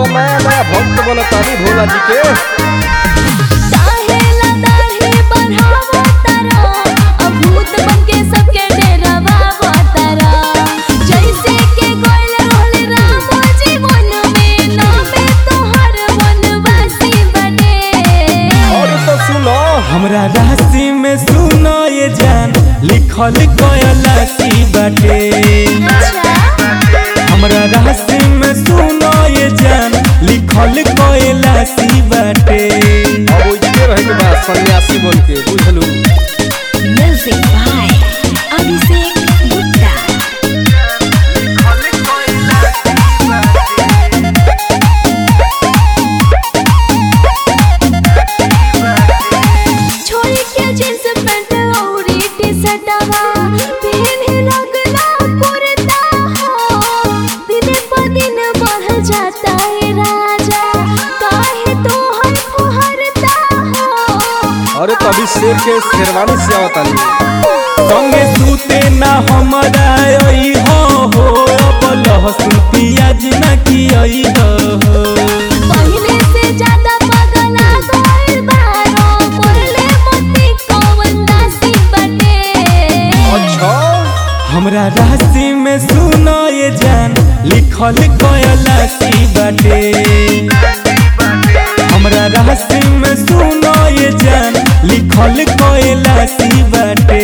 नया नया भक्त बनतानी भोला जी के काहेला दाढ़ी बढ़ावा तारा अभूत बनके सबके डरावा तारा जैसे के गोइल रहल राम जीवन में नामे तोहर वनवासी बने और तो सुनो हमरा राशि में सुनो ये जान लिखल कयलासी बाटे अच्छा हमरा राशि में सुनो ये जान लिखल कयलासी बाटे अब उजके रहे के बाद सन्यासी बन के बुझलू म्यूजिक बाय अभिषेक गुप्ता छोड़ी के जींस पैंट और टी-शर्टवा पहने लगला कुर्ता हो दिन प दिन बढ़ जाता है राजा काहे तो हर फुहरता हो अरे तभी शेर के शेरवानी से आवतानी संगे सूते ना हमरा आई हो हो अब लहसुन पियाज ना कियई हो पहिले से ज्यादा पगला गइल बारो बोले मती कौन दासी बटे अच्छा हमरा राशि में सुनो ये जान लिखल कयलासी बाटे हमरा राशि में सुनो ये जान लिखल कयलासी बाटे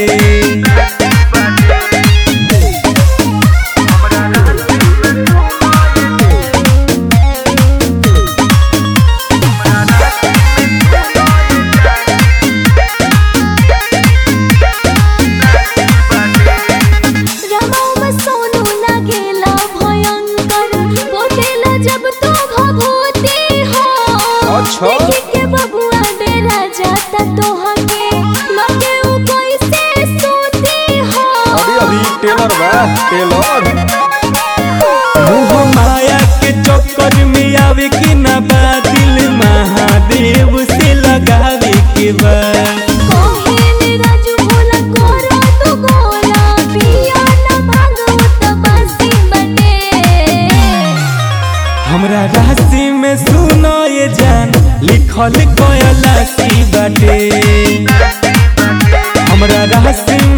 रमाऊ में सोनू लागेला भयंकर बोतेला जब तू भभूति हो अच्छा। देखी के बबुआ डेरा जाता तोहके लगे उ कैसे सूती हो अभी अभी टेलर बा टेलर मोह माया के चक्कर में आवे के ना बा दिल महादेव से लगावे के बा कोहेन राजू भोला कोरा तू गोला पिया न भागवत बासी बटे हमरा राशि में सुनो ये जान लिखल कयलासी बाटे हमरा राशि